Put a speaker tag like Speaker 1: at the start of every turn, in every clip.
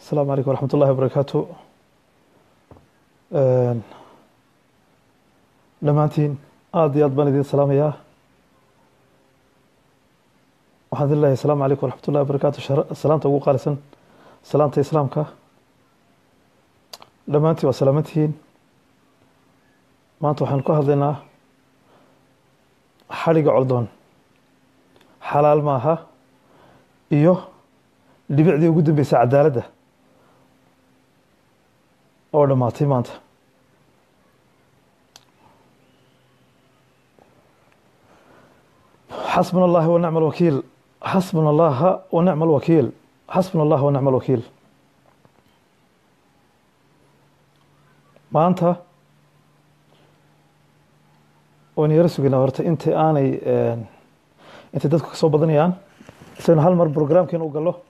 Speaker 1: asalaamu calaykum waraxmat ullahi wabarakaatu dhammaantiin aada iyo aad baan idin salaamayaa waxaan idin leeyahay asalaamu calaykum waraxmat ullahi wabarakaatu salaanta ugu qaalisan salaanta islaamka dhammaantiin waa salaamantihiin maanta waxaan ku hadlaynaa xadhiga coldoon xalaal maaha iyo dhibicdii ugu dambeysay cadaaladda oo dhammaatay maanta xasbuna allahi wa nicma alwakiil xasbuna allaha wa nicma alwakiil xasbuna allaha wa nicma alwakiil maanta waynu yaro sugaynaa horta inta aanay intay dadku ka soo badanayaan isaynu hal mar brograamkeena u gallo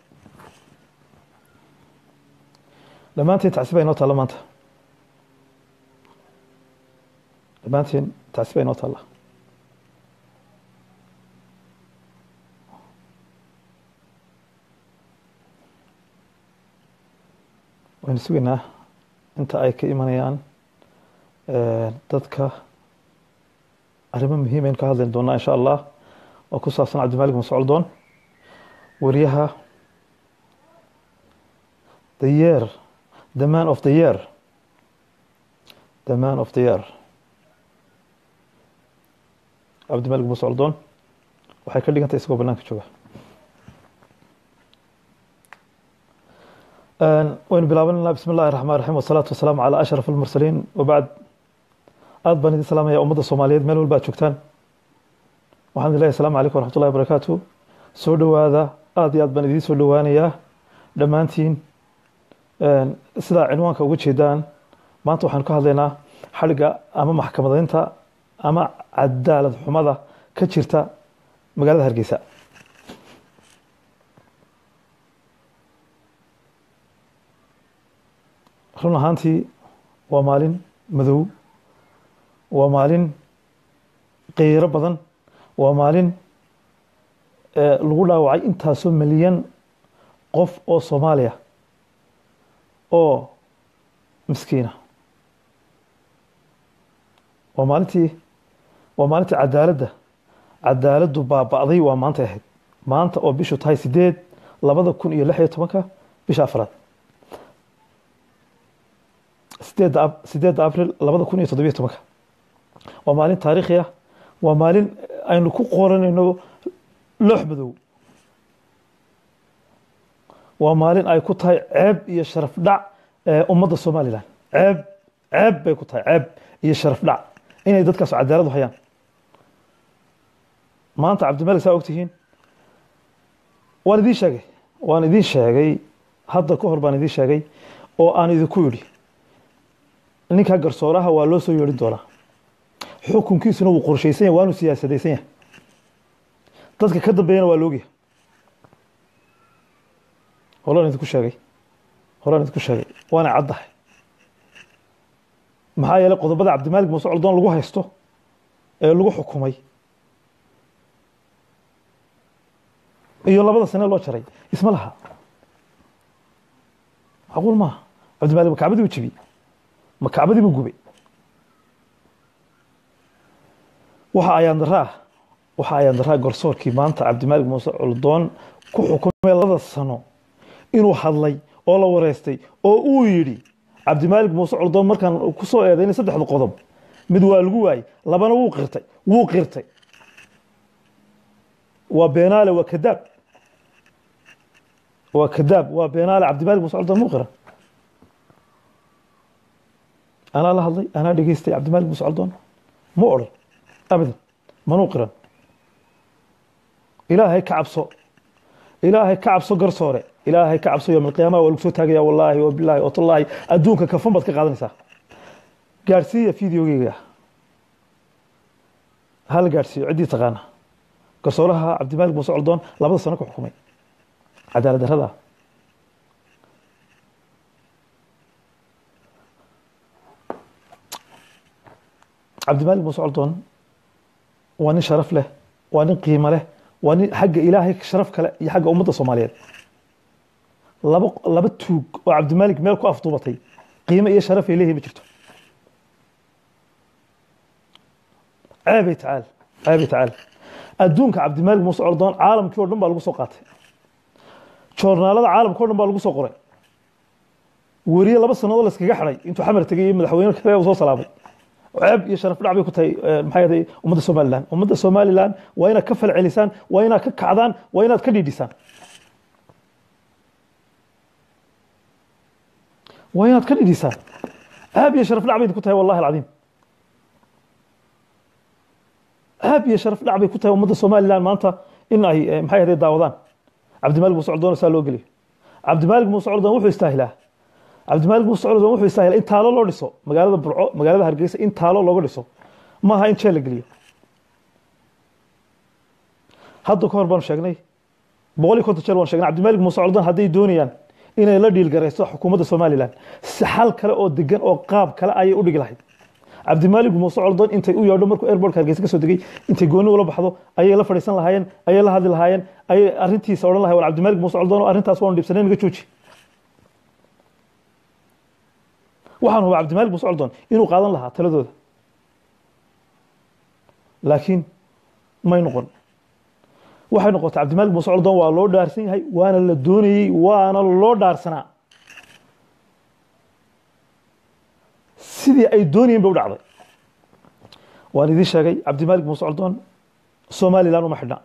Speaker 1: dhammaantiin tacsi baa inoo taalla maanta dhammaantiin tacsi baa inoo taalla waynu sugaynaa inta ay ka imanayaan dadka arrimo muhiim aynu ka hadlayni doonaa insha allah oo ku saabsan cabdimalik mascoldoon wariyaha the year the man of the year the man of the year cabdimalik mascoldoon waxay ka dhigantay isagoo banaanka jooga waynu bilaabanayna bismi اllahi الرحman الرaحيم والصلاaةu waسلام عalى أشhرف المرسلين وبعد aad baan idin salaamaya ummadda soomaaliyeed meel walba ad joogtaan waxaan idin leeyahy asalaamu calaykum waraxmat ullahi barakaatu soo dhowaada aada iyo aad baan idiin soo dhowaanayaa dhammaantiin sidaa cinwaanka uga jeedaan maanta waxaanu ka hadlaynaa xadhigga ama maxkamadaynta ama cadaalad xumada ka jirta magaalada hargeysa run ahaantii waa maalin madow waa maalin qeyro badan waa maalin lagu dhaawacay intaasoo milyan qof oo soomaaliya oo miskiina waa maalintii waa maalintii cadaaladda cadaaladdu baaba'day waa maantay ahayd maanta oo bishu tahay sideed labada kun iyo lix iyo tobanka bisha afraad sideedda sideedda abril labada kun iyo toddobiyo tobanka waa maalin taariikhi ah waa maalin aynu ku qoranayno loox madow waa maalin ay ku tahay ceeb iyo sharaf dhac ummadda somalilan ceeb ceeb bay ku tahay ceeb iyo sharaf dhac inay dadkaas cadaalad u hayaan maanta cabdimalik saa ogtihiin waan idiin sheegay waan idiin sheegay hadda ka hor baan idiin sheegay oo aan idinku yidhi ninkaa garsooraha waa loo soo yeedhin doonaa xukunkiisuna wuu qorshaysan yahy waanu siyaasadaysan yahay dadka ka dambeeyana waa loogyahay holaan idinku sheegay holaan idinku sheegay waana caddahay maxaa yeelay qodobada cabdimalik muuse coldoon lagu haysto ee lagu xukumay iyo labada sane loo jaray isma laha macquul maaha cabdimalik ma kacbadii u jebiyey ma kacbadii buu gubay waxa ayaan daraa waxa ayaan daraa garsoorkii maanta cabdimalik muuse coldoon ku xukumay labada sano inuu hadlay oo la wareystay oo uu yidhi cabdimalik muuse coldoon markaan ku soo eedaynay saddexda qodob mid waa lagu waayey labana wuu qirtay wuu qirtay waa beenaale waa kadaab waa kadaab waa beenaale cabdimalik muuse coldoon muu qiran anaa la hadlay anaa dhegeystay cabdimalik muuse coldoon mu odhan abadan manuu qiran ilaahay ka cabso ilaahay ka cabso garsoore ilaahay ka cabso yowm alqiyaama waa lagu soo taagaya wallaahi wabilaahi watallaahi adduunka kafan baad ka qaadanaysaa gaadhsiiya videogeyga hala gaadhsiiyo ciddii taqaana garsooraha cabdimalik muuse coldoon labada sano ku xukumay cadaalad darrada cabdimalik muuse coldoon waa nin sharaf leh waa nin qiimo leh waa nin xagga ilaahay sharaf kale iyo xagga ummadda soomaaliyeed laba laba tuug oo cabdimaalik meel ku afduubatay qiimo iyo sharaf ay leeyihin ma jirto ceebay tacaal ceebay tacaal adduunka cabdimaalik muuse ordoon caalamkii oo dhan baa lagu soo qaatay joornaalada caalamka o dhan baa lagu soo qoray weriye laba sannadood la iskaga xidhay intuu xamar tegay iyo madaxweyne kale uu soo salaamay ceeb iyo sharaf dhac bay ku tahay maxay ahayd ummadda somaliland ummadda somaliland waa inaad ka falcelisaan waa inaad ka kacdaan waa inaad ka dhiidhisaan waa inaad ka dhidhisaan ceeb iyo sharaf dhac bay ku tahay wallahi alcadiim ceeb iyo sharaf dhac bay ku tahay ummadda somaliland maanta in ay maxay ahayd daawadaan cabdimaalik muuse coldoon saa loo geliyo cabdimaalik muuse coldoon wuxuu istaahilaa cabdimaalik muuse coldoon wuxuu istaahilaa in taalo loo dhiso magaalada burco magaalada hargeysa in taalo looga dhiso maaha in jeel la geliyo hadda ka hor baanu sheegnay boqol iyo konton jeer waan sheegnay cabdimaalik muuse coldoon hadday doonayaan inay la dhiilgarayso xukuumadda somaliland si xal kale oo degan oo qaab kale ayay u dhigi lahayd cabdimaalik muuse coldoon intay u yeedho markuu airportka hargeysa ka soo degay intay gooni ula baxdo ayay la fadhiisan lahaayeen ayay la hadli lahaayeen ayay arrintiisa odhan lahayen war cabdimaalik muuse coldoon arrintaas waanu dhibsanay naga jooji waxaan hubaa cabdimaalik muuse coldoon inuu qaadan lahaa taladooda laakiin may noqon waxay noqotay cabdimaalik muuse coldoon waa loo dhaarsan yahay waana la doonayey waana loo dhaarsanaa sidii ay doonayeen bay u dhacday waan idiin sheegay cabdimaalik muuse coldoon somaliland uma xidhna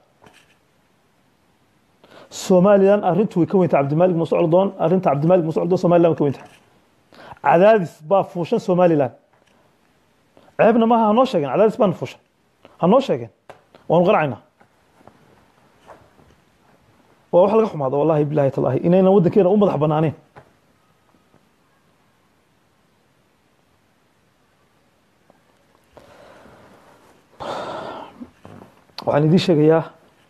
Speaker 1: somaliland arrintu way ka weyntahay cabdimaalik muuse coldoon arrinta cabdimaalik muuse coldoon somaliland way ka weyntahay cadaadis baa fuushan somaliland ceebna maaha hanoo sheegeen cadaadis baana fuushan hanoo sheegeen waanu qanacaynaa waa wax laga xumaado wallahi bilahi talahi inaynan waddankeena u madax banaaneen waxaan idiin sheegayaa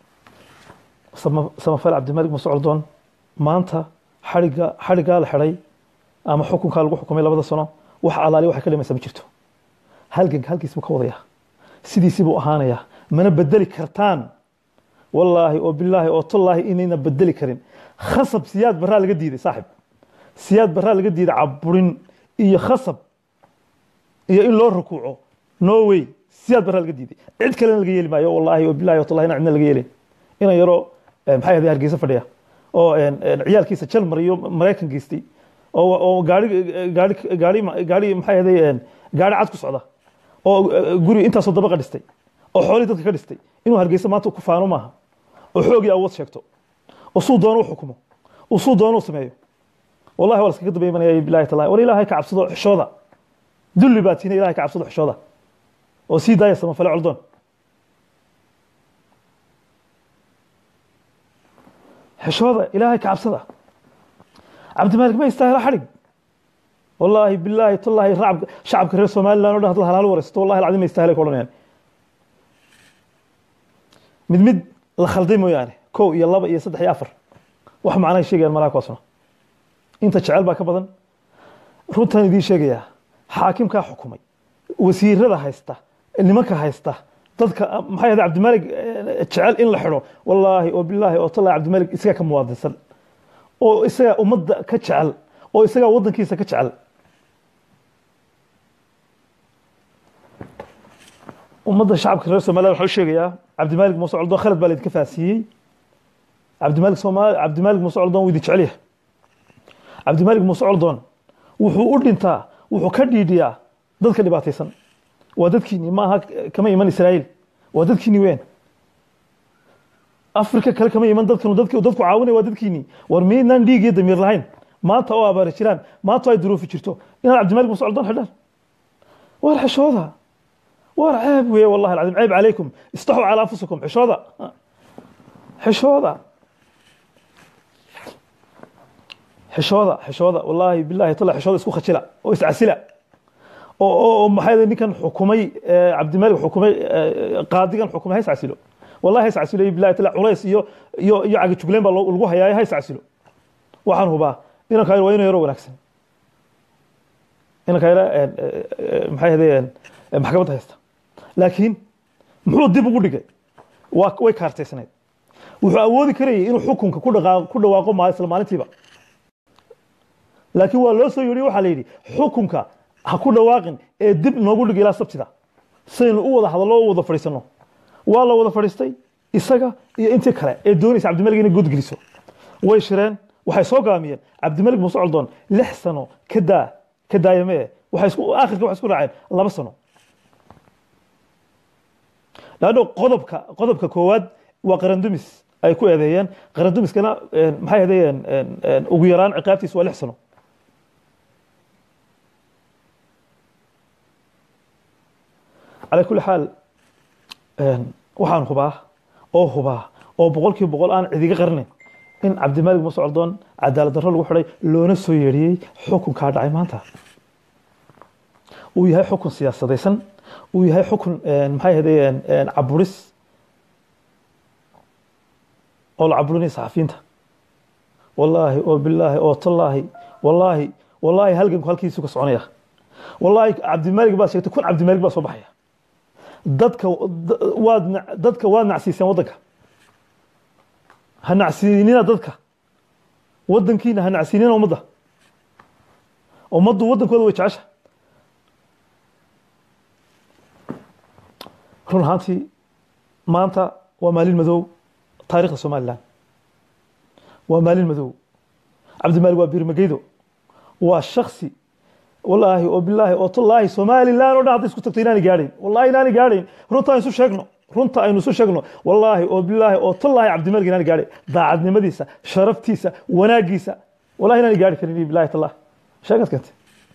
Speaker 1: samafal cabdimaalik muuse coldoon maanta xaiga xadhiggaa la xidhay ama xukunkaa lagu xukumay labada sano wax alaali waxay ka dhimaysaa ma jirto halganka halkiis buu ka wadayaa sidiisii buu ahaanayaa mana bedeli kartaan wallaahi oo bilaahi oo tallaahi inayna bedeli karin khasab siyaad baraa laga diiday saaxib siyaad baraa laga diiday caburin iyo khasab iyo in loo rukuuco norway siyaad baraa laga diiday cid kalena laga yeeli maayo wallaahi oo bilaahi oo tallahi ina cidna laga yeelin inan yaroo maxay ahayd hargeysa fadhiya oo ciyaalkiisa jalmar iyo maraykan geystay oo oo gaari gaari gaari gaari maxay ahayd gaari cad ku socda oo guri intaasoo dabaqa dhistay oo xoolihii dadka ka dhistay inuu hargeysa maanta ku faano maaha oo xoog iyo awood sheegto oo suu doono u xukumo oo suu doono u sameeyo wallahi waa laskaga daba imanaya bilahi tallahi war ilaahay ka cabsado xishooda dulli baa tiina ilahay ka cabsado xishooda oo sii daaya samafale coldoon xishooda ilaahay ka cabsada cabdimaalik ma istaahila xadhig wallaahi bilaahi tallahi racab shacabka reer somaliland o dhan hadla halaal waraysato wallahi alcadiim ma istaahilay ka odhanayaan mid mid la khalday mooyaane kow iyo laba iyo saddex iyo afar wax macnahay sheegayaan malaha kuwaasna inta jecel baa ka badan runtaan idiin sheegayaa xaakimkaa xukumay wasiirada haysta nimanka haysta dadka maxay ahayd cabdimaalik jecel in la xidho wallaahi oo bilaahi oo tallahi cabdimaalik isagaa ka muwaadinsan oo isagaa ummadda ka jecel oo isagaa waddankiisa ka jecel ummadda shacabka reer somaliland waxaa u sheegayaa cabdimaalik muuse coldoon khalad baa laydinka faasiiyey cabdimaalik somaali cabdimaalik muuse coldoon wuu idin jecel yahay cabdimaalik muuse coldoon wuxuu u dhintaa wuxuu ka dhiidhiyaa dadka dhibaataysan waa dadkiini ma aha kama iman israa'iil waa dadkiini weyn afrika kale kama iman dadkan dadku dadku caawinaya waa dadkiini war miydnaan dhiig iyo damiir lahayn maanta oo abaari jiraan maanta ay duruufi jirto inaad cabdimaalik muuse coldoon xidhaan waar xishooda waar ceeb weeye wallahi alcadiim ceeb calaykum istaxuu calaa anfusikum xishooda xishooda xishooda xishooda wallaahi billahi tala xishooda isku khajila oo iscasila oo oo maxay ninkan xukumay cabdimaalik xukumay qaadigan xukumay ha iscasilo wallahi ha iscasilo billahi tala culays iyo iyo iyo cagajugleen baa lagu hayaa ha iscasilo waxaan hubaa inanka waa inuu yaro wanaagsan inanka yara maxay ahaydeen maxkamadda haysta laakiin muxuu dib ugu dhigay waa way kaartaysnayd wuxuu awoodi karayay inuu xukunka ku dhaqaa ku dhawaaqo maal isla maalintiiba laakiin waa loo soo yidhi waxaa la yidhi xukunka ha ku dhawaaqin ee dib noogu dhig ilaa sabtida saynu u wada hadallo u wada fadhiisanno waa la wada fadhiistay isaga iyo intii kale ee doonaysa cabdimalik inay godgeliso way shireen waxay soo gaamiyeen cabdimalik muuse coldoon lix sano ka daa ka daayamee waxay isku aakhirka waxay isku raaceen laba sano laanno qodobka qodobka koowaad waa qarandumis ay ku eedeeyeen qarandumiskana maxay ahaydeen ugu yaraan ciqaabtiisa waa lix sano calaa kulli xaal waxaan hubaa oo hubaa oo boqolkiiba boqol aan cidiga qarnayn in cabdimalik muuse coldoon cadaalad darro lagu xidhay loona soo yeedhiyey xukunkaa dhacay maanta uu yahay xukun siyaasadaysan uu yahay xukun maxay ahaydeen caburis oo la caburinaya saxafiyiinta wallaahi oo bilaahi oo tallaahi wallaahi wallaahi halganku halkiisu ka soconaya wallaahi cabdimalik baa sheegtay kun cabdimalik baa soo baxaya dadka waad dadka waad nacsiiseen waddanka ha nacsiinina dadka waddankiina ha nacsiinina ummadda ummaddu waddankooda way jecesha run ahaantii maanta waa maalin madow taarikhda somalilan waa maalin madow cabdimalik waa birmageydo waa shaksi wallaahi oo bilaahi oo tallaahi somalilan oo dhan hadday isku tagto inaani gaadhayn wallahi inaani gaadhayn runta aynu isu sheegno runta aynu isu sheegno wallaahi oo bilaahi oo tallaahi cabdimalik inaani gaadhayn daacadnimadiisa sharaftiisa wanaagiisa wallahi inaani gaadhi karin bilahi tallah sheegad keentay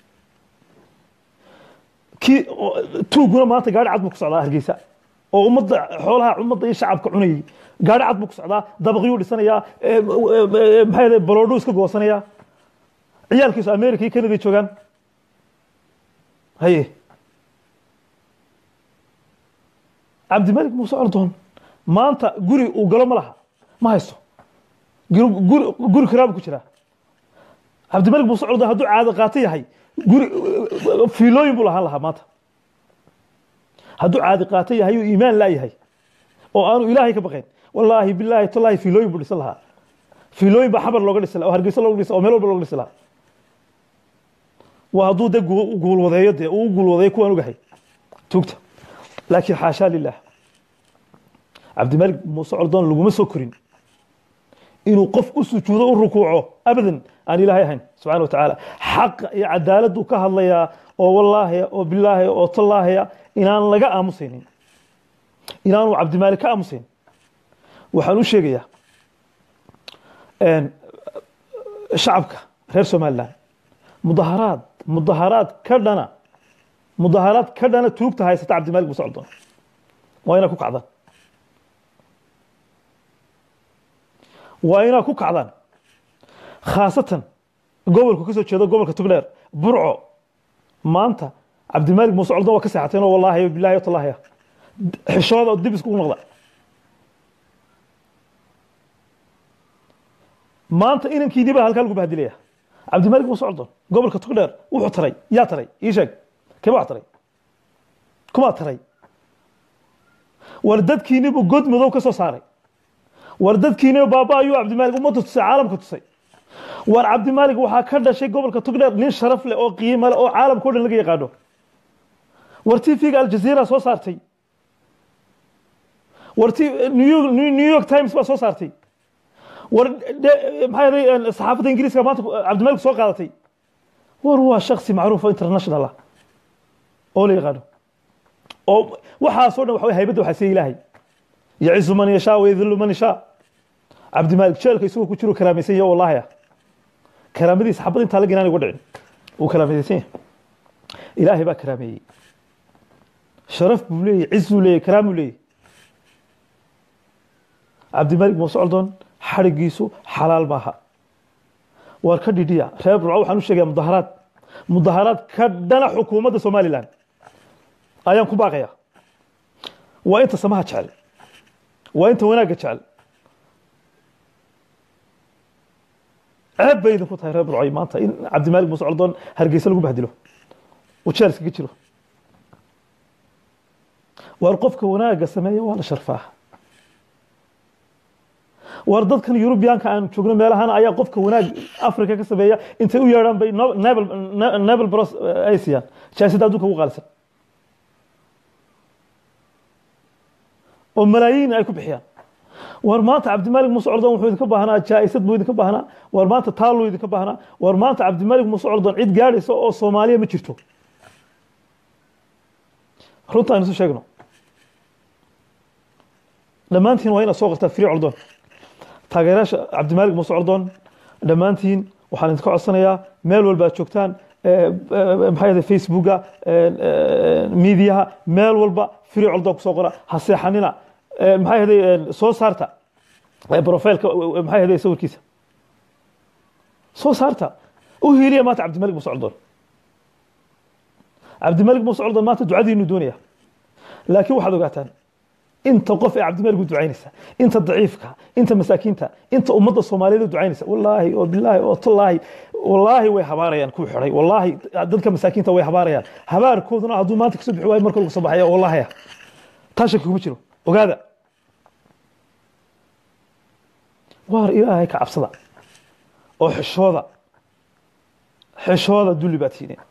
Speaker 1: kii tuuguna maanta gaadhi cad buu ku socdaa hargeysa oo ummadda xoolaha ummadda iyo shacabka cunayay gaadhi cad buu ku socdaa dabaqyuu dhisanayaa maxay ahayd baloodhuu iska goosanayaa ciyaalkiisu america iyo canada joogaan haye cabdimalik muuse ordoon maanta guri uu galo ma laha ma haysto guri guri kiraabu ku jiraa cabdimalik muuse ordoon hadduu caado qaato yahay guri fiilooyin buu lahaan lahaa maanta hadduu caadi qaato yahay uu iimaan laayahay oo aanu ilaahay ka baqayn wallaahi bilaahi tallaahi fiilooyin buu dhisan lahaa fiilooyin baa xabar looga dhisi lahaa oo hargeysa looga dhisa oo meel walba looga dhisi lahaa waa hadduu de guulwadeeyo dee uu guulwadeeyo kuwaan ogahay tuugta laakiin xaashaa lilah cabdimalik muuse coldoon laguma soo korin inuu qof u sujuudo u rukuuco abadan aan ilaahay ahayn subxana wa tacaala xaqa iyo cadaaladdu ka hadlayaa oo wallaahiya oo bilaahiya oo tallaahiya inaan laga aamusaynin inaanu cabdimaalik ka aamusayn waxaan u sheegayaa shacabka reer somalilan mudaharaad mudaharaad ka dhana mudaharaad ka dhana tuugta haysata cabdimalik muuse coldoon waa inaa ku kacdaan waa inaa ku kacdaan khaasatan gobolku ka soo jeedo gobolka tugdheer burco maanta cabdimalik muuse coldoon waa ka seexateen oo wallaahi bilahi tallaahiya xishooda oo dib iskugu noqda maanta inankiinii baa halkaa lagu bahadilaya cabdimalik muuse coldoon gobolka tugdheer wuxuu taray yaa taray ii sheeg keba wax taray kumaa taray war dadkiinibu god madow ka soo saaray war dadkiiniba baaba ayuu cabdimalik ummadda tusay caalamka tusay war cabdimalik waxaa ka dhashay gobolka tugdheer nin sharaf leh oo qiimo leh oo caalamka o dhan laga yaqaano war tvga aljazeera soo saartay war t new york times baa soo saartay war maxay ahaday saxaafadda ingiriiska maanta cabdimalik soo qaadatay war waa shaksi macruuf oo international ah oo la yaqaano oo waxaasoo dhan waxa haybadda waxaa siiya ilaahay yacizu man yashaa wayadillu man yashaa cabdimalik jeelka isagoo ku jiro karaamaysan yahay wallahi ah karaamadiisa xabad intaa laga inaan uga dhicin wuu karaamaysan yahay ilaahay baa karaameeyey sharaf buu leeyahy ciz buu leeyahy karaam buu leeyahy cabdimalik muuse coldoon xadhigiisu xalaal maaha waar ka dhidhiya reer burco waxaan u sheegaya mudaharaad mudaharaad ka dhana xukuumadda somalilan ayaan ku baaqaya waa inta samaha jecel waa inta wanaagga jecel ceeb bay idinku tahay reer burcoy maanta in cabdimalik muuse coldoon hargeysa lagu bahdilo uu jeel iskaga jiro waar qofka wanaagga sameeya waa la sharfaa war dadkan yurubiyaanka aan joogno meelahan ayaa qofka wanaag africa ka sameeya intay u yeedhaan bay no- nebel ne- nebel bros ay siiyaan jaaisada adduunka ugu qaalisan oo malaayiin ay ku bixiyaan war maanta cabdimalik muuse cordon wuxuu idinka baahnaa jaa-isad buu idinka baahnaa war maanta taaluu idinka baahnaa war maanta cabdimalik muuse cordon cid gaadhaysa oo soomaaliya ma jirto runta aynu isu sheegno dhammaantiin waa inaad soo qortaa free cordon taageerayaasha cabdimalik muuse cordon dhammaantiin waxaan idinka codsanayaa meel walba aad joogtaan eh, eh, maxaa yahday facebooka miidiyaha meel walba free cordon kusoo qora ha seexanina Eh, maxaa yahday soo saarta eh, profileka eh, maxaa yahday sawirkiisa soo saarta u hiiliya maanta cabdimalik muuse cordon cabdimalik muuse cordon maanta ducadiinu doonaya laakiin waxaad ogaataan inta qof ee cabdimalik u ducaynaysa inta daciifka inta masaakiinta inta ummadda soomaaliyeed u ducaynaysa wallaahi oo bilaahi oo tallaahi wallaahi way habaarayaan kuwa xidhay wallaahi dadka masaakiinta way habaarayaan habaarkooduna hadduu maanta kasoo bixi waayo marka lagu soo baxaya wallaahi ah taa shaki kuma jiro ogaada waar ilaahay ka cabsada oo xishooda xishooda dulli baad tihiin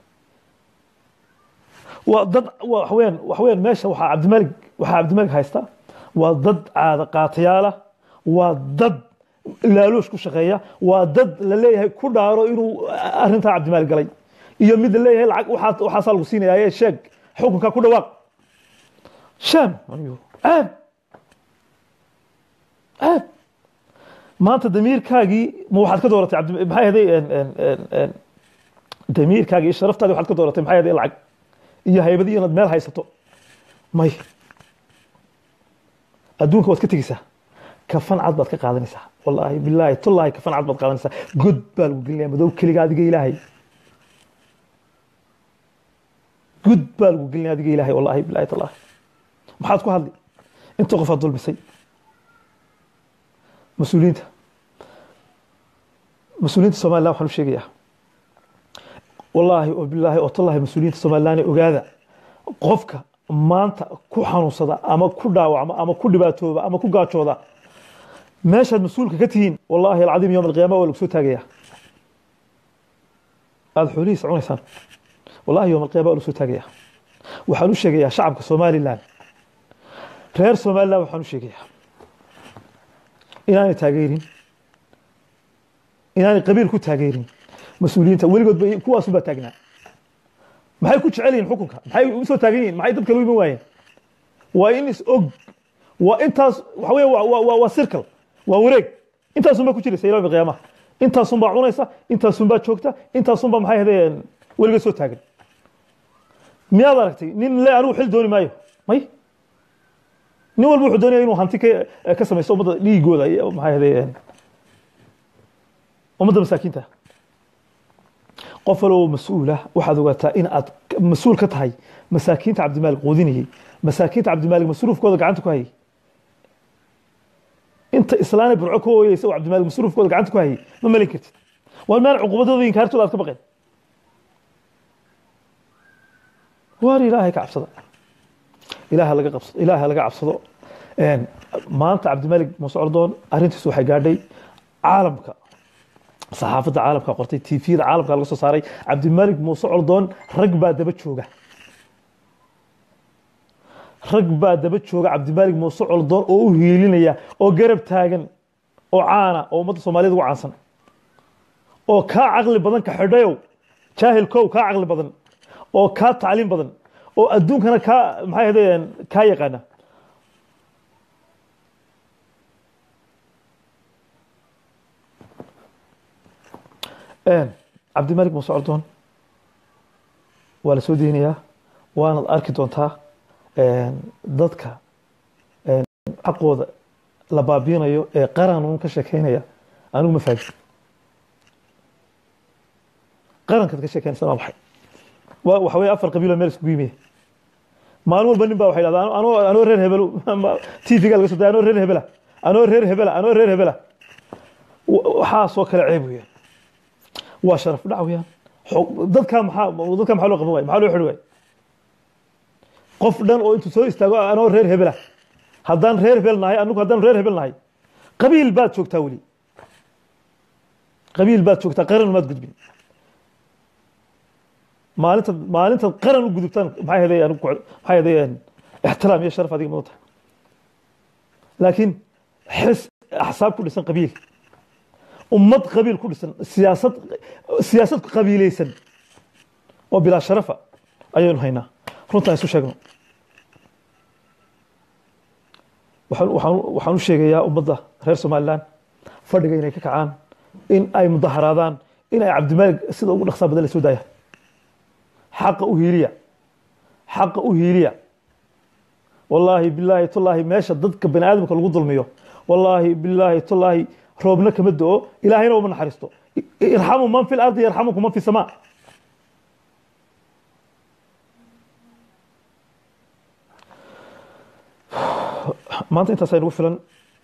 Speaker 1: waa dad waa waxaweyaan waxaweyaan meesha waxaa cabdimalik waxaa cabdimalik haysta waa dad caada qaatayaala waa dad laaloosh ku shaqeeya waa dad la leeyahay ku dhaaro inuu arrintaa cabdimalik galay iyo mid la leeyahay lacag waxaa waxaasaa lagu siinaya ee sheeg xukunka ku dhawaaq sham caab caab maanta damiirkaagii ma waxaad ka dooratay cabdi maxay ahaday damiirkaagii iyo sharaftaadii waxaad ka dooratay maxay ahaday lacag iyo haybadii inaad meel haysato may adduunka waad ka tegeysaa kafan cad baad ka qaadanaysaa wallaahi bilaahi tullaahi kafan cad baad qaadanaysaa god baa lagu gelinaya madow keliga adiga ilaahay god baa lagu gelinaya adiga ilaahay wallaahi bilaahi tullaahi maxaad ku hadli inta qofaad dulmisay mas-uuliyiinta mas-uuliyiinta somaliland waxaan u sheegayaa wallaahi oo bilaahi oo tallahi mas-uuliyiinta somaliland ogaada qofka maanta ku xanuunsada ama ku dhaawacma ama ku dhibaatooba ama ku gaajooda meeshaad mas-uulka ka tihiin wallaahi alcadiim yowm alqiyaama waa lagu soo taagayaa aada xoolihiisa cunaysaan wallahi yowm alqiyaama waa lagu soo taagayaa waxaan u sheegayaa shacabka somaliland reer somaliland waxaan u sheegayaa inaanay taageerin inaanay qabiil ku taageerin mas-uuliyiinta weligood ba kuwaasu baa taagnaa maxay ku jecel yihin xukunka maxay u soo taagan yihin maxay dadka loo iman waayeen waa in is og waa intaas waxa weya waa waa waa circle waa wareeg intaasun baa ku jiraysa ilaa qiyaamaha intaasun baa cunaysa intaasun baa joogta intaasun baa maxay ahaydeen weligood soo taagan miyaad aragtay nin le anigu xil dooni maayo may nin walba wuxuu doonaya inuu hanti ka ka samaysto ummadda dhiigooda iyo maxay ahaydeen ummadda masaakiinta qof waloo mas-uula waxaad ogaataa in aad mas-uul ka tahay masaakiinta cabdimaalik quudinayay masaakiinta cabdimaalik masruufkooda gacanta ku hayay inta islaana burco ka ooyeysa oo cabdimaalik masruufkooda gacanta ku hayay ma malin kartid waa meel cuqubadooda inkaartooda aad ka baqeen waar ilaahay ka cabsada ilaaha laga qabsado ilaaha laga cabsado maanta cabdimaalik muuse ordoon arrintiisu waxay gaadhay caalamka saxaafadda caalamka qortay tvda caalamka laga soo saaray cabdimalik muuse cordoon rag baa daba jooga rag baa daba jooga cabdimalik muuse cordoon oo u hiilinaya oo garab taagan oo caana oo ummadda soomaaliyed ugu caansan oo kaa caqli badan ka xidhayow jaahil kow kaa caqli badan oo kaa tacliim badan oo adduunkana kaa maxay ahaydeen kaa yaqaana cabdimalik muuse cordoon waa la soo deynayaa waanaad arki doontaa dadka xaqooda la baabiinayo ee qaran uun ka sheekeynaya anigu ma faagin qarankaad ka sheekeynaysa waa maxay waa waxa weeye afar qabiilo meel iskugu yimiye maalin walba nin baa waxay dhahdaa anoo anoo reer hebelo tvga laga soo daya anoo reer hebela anoo reer hebela anoo reer hebela waxaasoo kale ceeb weeyaan waa sharaf dhac weyaan dadkaa maxaa dadkaa maxaa loo qaban waay maxaa loo xidhi waay qof dhan oo intuu soo istaago anoo reer hebela haddaan reer hebel nahay anigu haddaan reer hebel nahay qabiil baad joogtaa weli qabiil baad joogtaa qaran maad gudbin maalinta maalintaad qaran u gudubtaan maxay heday maxay heday ixtiraam iyo sharaf adiga mudan tahay laakiin xis axsaab ku dhisan qabiil ummad qabiil ku dhisan siyaasad siyaasad qabiilaysan oo bilaa sharafa ayaynu haynaa runtaan isu sheegno waxaan waxaan waxaan u sheegayaa ummadda reer somaliland fadhiga inay ka kacaan in ay mudaharaadaan in ay cabdimaalig sida ugu dhaqsaa badan la soo daaya xaqa u hiiliya xaqa u hiiliya wallaahi bilaahi tullaahi meesha dadka bani aadamka lagu dulmiyo wallaahi bilaahi tullaahi roobna kama do-o ilaahayna uma naxariisto irxamu man fi lardi yarxamukum man fi samaa maanta intaas aynagu filan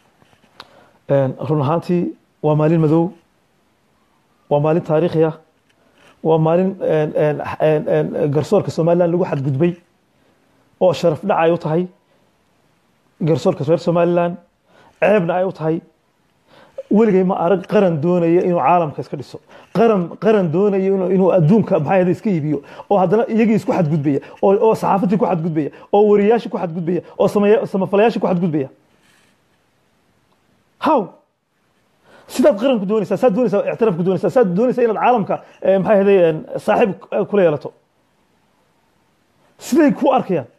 Speaker 1: run ahaantii waa maalin madow waa maalin taariikhi ah waa maalin garsoorka somaliland lagu xadgudbay oo sharaf dhac ay u tahay garsoorka reer somaliland ceebna ay u tahay weligay ma arag qaran doonaya inuu caalamka iska dhiso qaran qaran doonaya inuu adduunka maxay ahda iska iibiyo oo haddana iyagii isku xadgudbaya oo oo saxaafadii ku xadgudbaya oo wariyaashii ku xadgudbaya oo samaya samafalayaashii ku xadgudbaya how sidaad qaranku doonaysaa saad doonaysaa ictiraafku doonaysaa saad doonaysaa inaad caalamka maxay ahday saaxiib kula yeelato siday ku arkayaan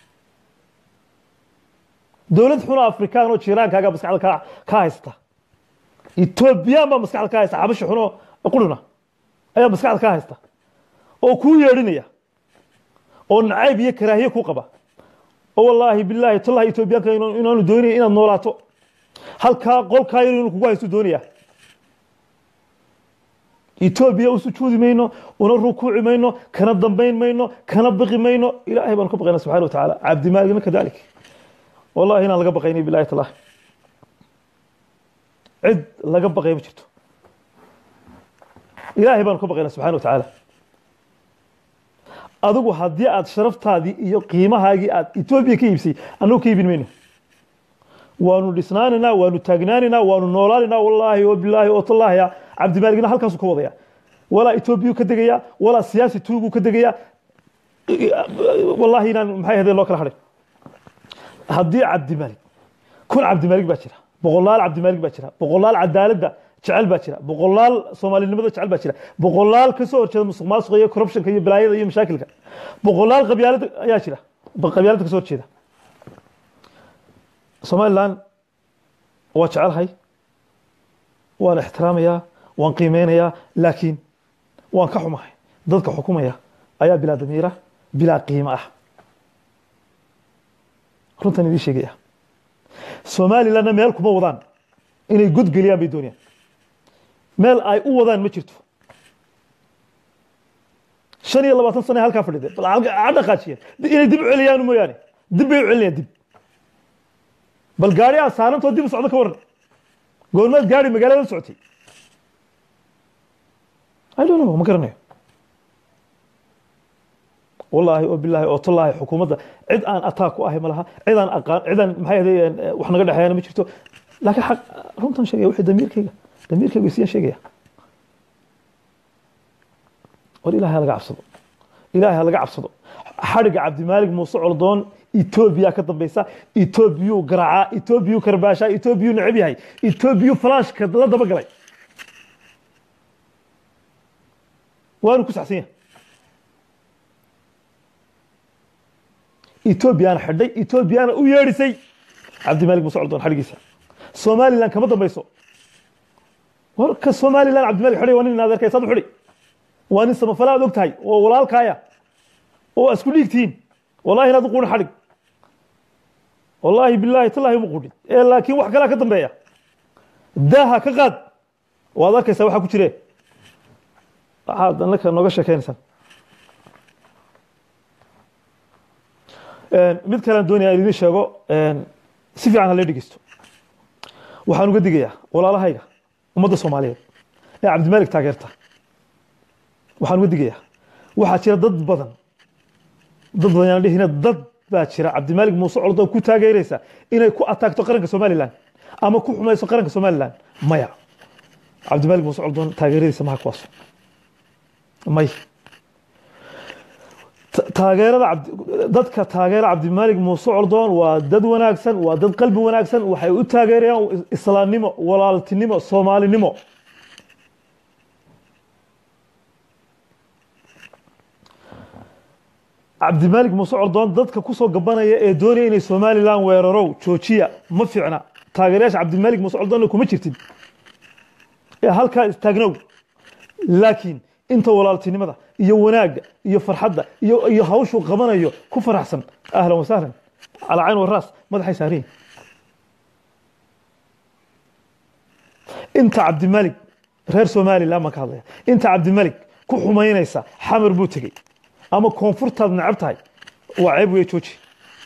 Speaker 1: dowlad xuna afrikaan oo jiiraankaaga maskaxda ka ka haysata etoobiyaan baa maskaxda ka haysta xabashi xuno quruna ayaa maskaxda ka haysta oo kuu yeedhinaya oo nacayb iyo karaahiye ku qaba oo wallaahi bilaahi tallahi etoobiyaanka inaanu doonaya inaad noolaato halkaa qolkaa yar inuu kugu haysto doonaya etoobiya u sujuudi mayno una rukuuci mayno kana dambayn mayno kana baqi mayno ilaahay baanu ka baqayna subxana wa tacaala cabdimaaligna kadalik wallahi inaan laga baqaynay bilahi tallahi cid laga baqay ma jirto ilaahay baanu ka baqayna subxana wa tacaala adigu haddii aad sharaftaadii iyo qiimahaagii aad etoobiya ka iibsay annagu ka iibin mayno waanu dhisnaanaynaa waanu taagnaanaynaa waanu noolaanaynaa wallaahi oo bilaahi oo tallaahiya cabdimaaligna halkaasuu ka wadaya walaa etoobiyuu ka degaya walaa siyaasi tuuguu ka degaya wallaahi inaan maxay ahaydeen loo kala hadhay haddii cabdimaalig kun cabdimaalig baa jira boqolaal cabdimaalig baa jira boqolaal cadaaladda jecel baa jira boqolaal soomaalinimada jecel baa jira boqolaal kasoo horjeeda musuq maasuqa iyo corruptionka iyo balaayada iyo mashaakilka boqolaal qabyaalada ayaa jira qabyaalada kasoo horjeeda somaliland waa jecelahay waan ixtiraamayaa waan qiimeynayaa laakiin waan ka xumahay dadka xukumaya ayaa bilaa damiira bilaa qiimo ah runtan idiin sheegaya somalilandna meel kuma wadaan inay godgeliyaan bay doonayaan meel ay u wadaan ma jirto shan iyo labaatan sana halkaa fadhide bal ha dhaqaajiyeen inay dib u celiyaan mooyaane dib bay u celinayaan dib bal gaari aad saarantoo dib u socdo ka waran goormaad gaari magaalada socotay I don't know ma garanayo wallaahi oo bilaahi oo tallaahi xukuumadda cid aan attack ku ahay ma laha cid aan aqaan cid aan maxay ahayd wax naga dhexeeyana ma jirto laakiin xaq runtan sheegaya wixii damiirkayga damiirkayga isiyaan sheegaya war ilaahay ha laga cabsado ilaahay ha laga cabsado xadhiga cabdimaalig muuse coldoon etoobiya ka dambaysa etoobiyuu garaacaa etoobiyuu karbaashaa etoobiyuu necab yahay etoobiyuu falaashka la daba galay waanu ku saxsan yahay etoobiyana xidhay etoobiyana u yeedhisay cabdimaalig muuse coldoon xadhigiisa somaliland kama dambayso warka somaliland cabdimaalig xidhay waa nin adeerkay saad u xidhay waa nin samafala aad og tahay oo walaalkaaya oo isku dhiigtihiin wallahi inaad u quudhin xadhig wallaahi bilaahi tallahi uma quudhin ee laakiin wax kalaa ka dambeeya daaha ka qaad waad arkaysaa waxaa ku jire waxaad annaka nooga sheekeynaysaan mid kalean doonaya in idiin sheego si fiican ha lee dhegeysto waxaan uga digayaa walaalahayga ummadda soomaaliyeed ee cabdimaalig taageerta waxaan uga digayaa waxaa jira dad badan dad badan yaan dhihina dad baa jira cabdimaalig muuse coldoon ku taageeraysa inay ku ataagto qaranka somaliland ama ku xumayso qaranka somalilan maya cabdimalik muuse coldoon taageeradiisa maha kuwaas may Ta- taageerada cabdi- dadka taageera cabdimalik muuse coldoon waa dad wanaagsan waa dad qalbi wanaagsan waxay u taageerayaan is- islaamnimo walaaltinimo soomaalinimo cabdimalik muuse coldoon dadka kusoo gabanaya ee doonaya inay somalilan weerarow joojiya ma fiicna taageerayaasha cabdimalik muuse coldoonna kuma jirtid ee halkaa istaagnow laakiin inta walaaltinimada iyo wanaagga iyo farxadda iyo iyo hawshuu qabanayo ku faraxsan ahlan wasahlan calaa cayn waraas madaxay saariyin inta cabdimalik reer somalilan baan ka hadlaya inta cabdimalik ku xumaynaysa xamar buu tegey ama koonfurtaad necab tahay waa ceeb wey jooji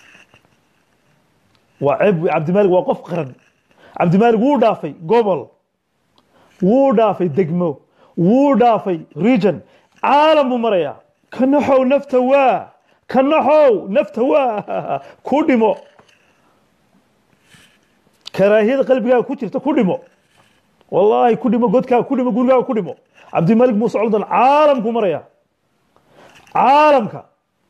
Speaker 1: waa ceeb wey cabdimalik waa qof qaran cabdimalik wuu dhaafay gobol wuu dhaafay degmo wuu dhaafay region caalam buu marayaa ka naxow nafta waa ka naxow nafta waa ku dhimo karaahiyada qalbigaaga ku jirta ku dhimo wallaahi ku dhimo godkaaga ku dhimo gurigaaga ku dhimo cabdimalik muuse coldan caalamku maraya caalamka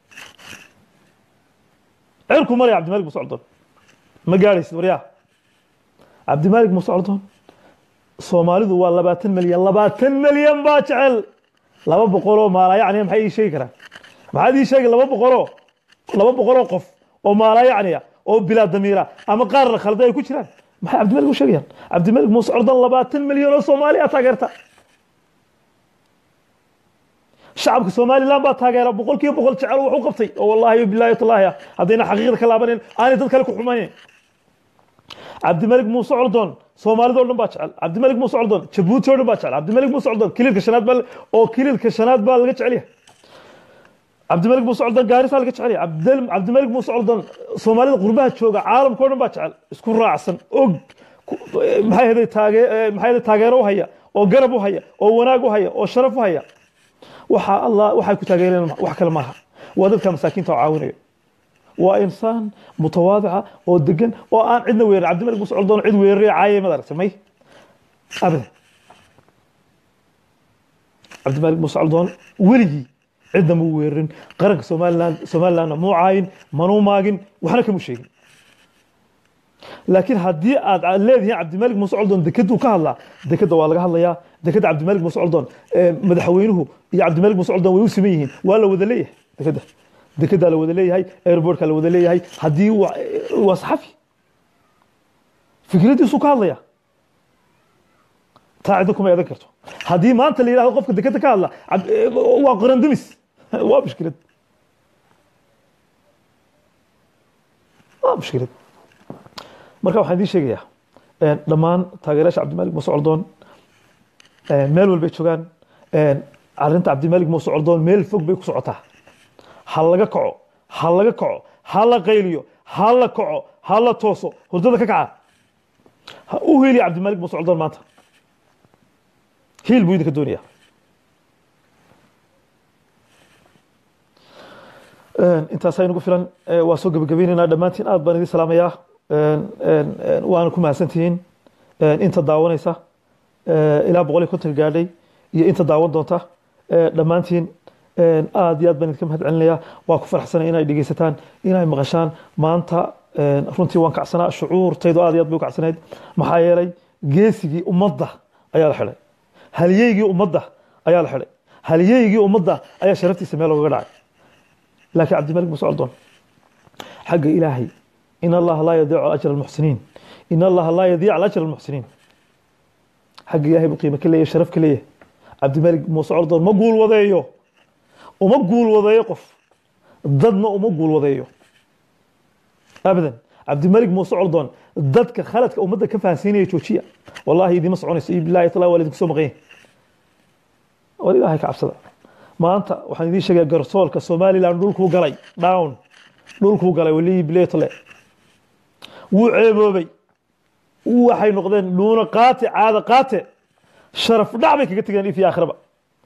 Speaker 1: cirku maraya cabdimalik muuse coldan ma gaadhaysid waryaa cabdimalik muuse coldan soomaalidu waa labaatan milyan labaatan milyan baa jecel laba boqoloo maalayacniya maxay ii sheegi karaan maxaad ii sheegi laba boqoloo laba boqoloo qof oo maalayacniya oo bilaa damiira ama qaar la khalday ay ku jiraan maxay cabdimalik u sheegayaan cabdimalik muuse coldan labaatan milyan oo soomaaliya taageerta shacabka somalilan baa taageera boqol kiiba boqol jecel wax u qabtay oo wallahi bilahi tallaahi ah haddayna xaqiiqda ka laabanin aanay dad kale ku xumaynayn cabdimalik muuse coldoon soomaalida o dhan baa jecel cabdimalik muuse coldoon jabuuti o dhan baa jecel cabdimalik muuse coldoon kililka shanaad baa oo kililka shanaad baa laga jecel yahay cabdimalik muuse coldoon gaarisaa laga jecel yahay Cabdil- cabdimalik muuse coldoon soomaalida qurbaha jooga caalamka o dhan baa jecel isku raacsan og ku- maxay ahayd taage eh, maxay ahayd taageero u haya oo garab u haya oo wanaag u haya oo sharaf u haya waxa allah waxay ku taageereen wax kale maaha waa dadka masaakiinta oo caawinayo waa insaan mutawaadica oo degan oo aan cidna weerin cabdimalik muuse coldoon cid weeraraya caayay mad aragtay may abadan cabdimalik muuse coldoon weligii cidna muu weerarin qaranka somaliland somalilandna muu caayin manuu maagin waxna kamu sheegin laakiin haddii aad leedihiin cabdimalik muuse coldoon dekeduu ka hadlaa dekeda waa laga hadlayaa dekeda cabdimalik muuse coldoon eh, madaxweynuhu iyo cabdimalik muuse coldoon way u siman yihiin waa la wada leeyahay dekeda dekedaa la wada leeyahay airportka la wada leeyahay haddii waa waa saxafi fikradiisuu ka hadlaya taa cidda kuma eedan karto haddii maanta la yidhahdo qofka dekeda ka hadla cab- eh, waa qorandumis waa mushkilad waa mushkilad marka waxaan idiin sheegayaa een, dhammaan taageerayaasha cabdimalik muuse coldoon een, meel walbay joogaan een, arrinta cabdimalik muuse coldoon meel fog bay ku socotaa ha laga kaco ha laga kaco ha la qayliyo ha la kaco ha la tooso hurdada ka kaca ha u hiiliya cabdimalik muuse coldoon maanta hiil buu idinka doonaya Een, intaasaa inagu filan ee, waa soo gebagabaynaynaa dhammaantiin aad baan idin salaamayaa Een, een, een, waana ku mahadsantihiin Een, inta daawanaysa ee, ilaa boqol iyo konton gaadhay iyo inta daawan doonta ee, dhammaantiin een, aad iyo aad baan idinka mahad celinayaa waa ku faraxsanay inay dhegeysataan inay maqashaan maanta een, runtii waan kacsanaa shucuurtaydu aad iyo aad bay u kacsanayd maxaa yeelay geesigii ummadda ayaa la xidhay halyeygii ummadda ayaa la xidhay halyeygii ummadda ayaa sharaftiisa meel loogaga dhacay laakiin cabdimalik muuse coldoon xagga ilaahay in allaha laa yadiicu ajra almuxsiniin in allaha laa yadiic ajra almuxsiniin xagga ilaahay buu qiimo ka leeyahay sharaf ka leeyahay cabdimalik muuse coldoon ma guul wadeeyo uma guul wadeeyo qof dadna uma guul wadeeyo abadan cabdimalik muuse coldoon dadka khaladka ummadda ka fahansiinaya joojiya wallahi idima soconayso iyo bilaahi talaa waa idinku soo maqan yahay war ilaahay ka cabsada maanta waxaan idiin sheegaya garsoolka somaliland dhulkuu galay down dhulkuu galay waliyi biletole wuu ceeboobay waxay noqdeen dhuuno qaate caada qaate sharaf dhac bay kaga tegeen if iyo aakhiraba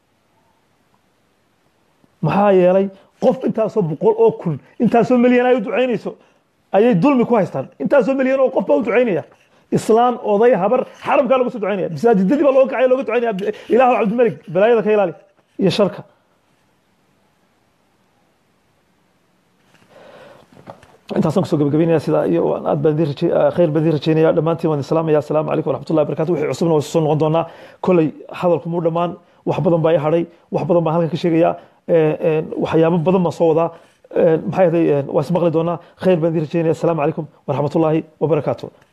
Speaker 1: maxaa yeelay qof intaasoo boqol oo kun intaasoo milyan ay u ducaynayso ayay dulmi ku haystaan intaasoo milyan oo qof baa u ducaynaya islaan oday habar xaramkaa lagu soo ducaynaya masaajidadii baa looga kacaya looga ducaynaya ilaahu cabdimalik balaayada ka ilaali iyo sharka intaasaan kusoo gabagabeynaya sidaa iyo waan aad baan idin raje- ah, khayr baan idin rajeynaya dhammaantiin waan idin salaamaya asalaamu calaykum waraxmatullahi wabarakatu wixii cusubna waa soo noqon doonaa koley hadalku muu dhammaan wax badan baa i hadhay wax badan baan halkan ka sheegayaa Eh, eh, waxyaabo badan baan soo wadaa Eh, maxay ahaday waa ismaqli doonaa khayr baan idin rajeynaya asalaamu calaykum waraxmatullaahi wabarakaatu